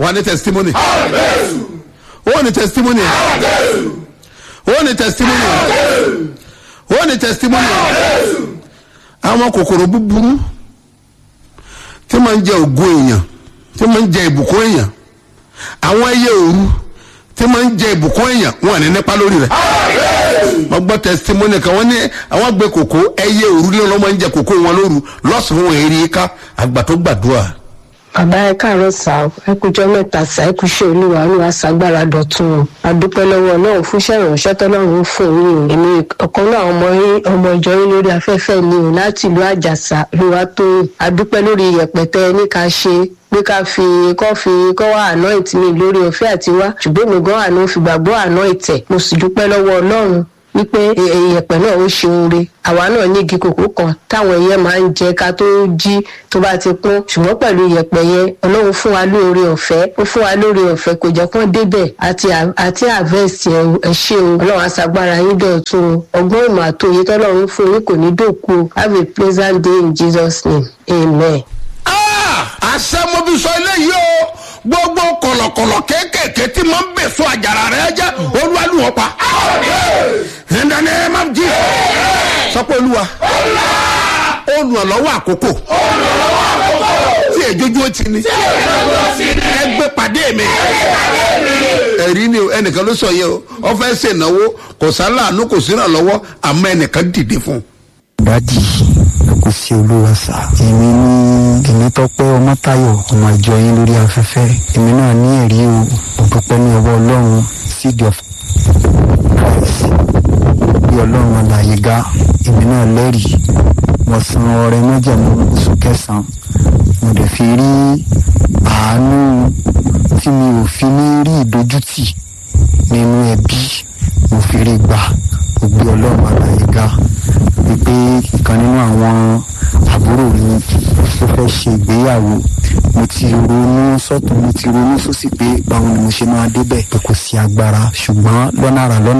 wà ní testimony ó ní testimony ó ní testimony ó ní testimony àwọn kòkòrò búburú tí máa ń jẹ ògo èèyàn tí máa ń jẹ ìbùkún èèyàn àwọn ẹyẹ òru tí máa ń jẹ ìbùkún èèyàn wọn ní nípa lórí rẹ wọ́n gbọ́ testimony kan wọ́n ní àwọn gbé kòkó ẹyẹ òru ní ọlọ́mọ ń jẹ kòkó wọn lóru lọ́sàn-án wọn èrè ká àgbà tó gbàdúrà. bàbá ẹ káàárọ̀ sá o ẹ kújọ mẹ́ta sá ẹ kúṣẹ́ olúwa olúwa ṣàgbára dọ̀tun o adúpẹ́ lọ́wọ́ ọlọ́run fúnṣẹ́ ìránṣẹ́ tọ́lọ́run fún yín o èmi ọ̀kan náà ọmọ yín ọmọ ìjọ yín lórí afẹ́fẹ́ ni o láti ìlú àjàsà olúwa tó adúpẹ́ lórí yẹpẹtẹ ní ká ṣe pé ká fi kọ́ fi kọ́ wá anoint mi lórí ọ̀fẹ́ àti wá ṣùgbọ́n mi gan àná fi gbàgbọ́ anoint ẹ̀ mo sì dúpẹ́ lọ́wọ́ ọlọ́run wípé ìyẹ̀pẹ̀ náà ó ṣe oore àwa náà ní igi kòkó kan táwọn ẹyẹ máa ń jẹ ká tó jí tó bá ti kún ṣùgbọ́n pẹ̀lú ìyẹ̀pẹ̀ yẹn ọlọ́run fún wa lóore ọ̀fẹ́ ó fún wa lóore ọ̀fẹ́ kò jẹ́ kán débẹ̀ àti àti harvest ẹ ṣe o ọlọ́run aṣàgbára yín dọ̀tun o ọgbọ́n ìmọ̀ àtòyé tọ́lọ́run fún yín kò ní dòkú o have a pleasant day in jesus name amen. àṣẹ mo fi sọ eléyìí o gbogbo kọlọkọlọ kéékèèké tí mo ń bèso àjàrà rẹ jẹ olúwaluwọ pa. in the name of jesus. sọ pé olúwa olùrànlọ́wọ́ àkókò tí èjójú ó ti ní ẹgbẹ́ pàdé mi ẹ̀rí ni o ẹnìkan ló sọ yẹ o wọ́n fẹ́ ṣe ìnáwó kò sáláàánú kò sí ìrànlọ́wọ́ àmọ́ ẹnìkan dìde fún un. dádì ẹ kò sí olúwa sá èmi ní èmi tọpẹ ọmọtayọ ọmọ ìjọ yín lórí afẹfẹ èmi náà ní ẹrí o òdùpẹ ní ọwọ ọlọrun seed of christ bí ọlọrun alàyè ga èmi náà lẹrìí mo san ọrẹ mẹjẹmú oṣù kẹsànán mo dẹ fi rí àánú tí mi ò fi ní rí ìdójútì nínú ẹbí mo fi rí gbà mo gbé ọlọrun alàyè ga wípé ìkan nínú àwọn àbúrò mi tó fẹ́ ṣe ìgbéyàwó mo ti ronú sọ́tún mo ti ronú sósì pé báwo ni mo ṣe máa débẹ̀ pé kò sí agbára ṣùgbọ́n lọ́nà àrà lọ́nà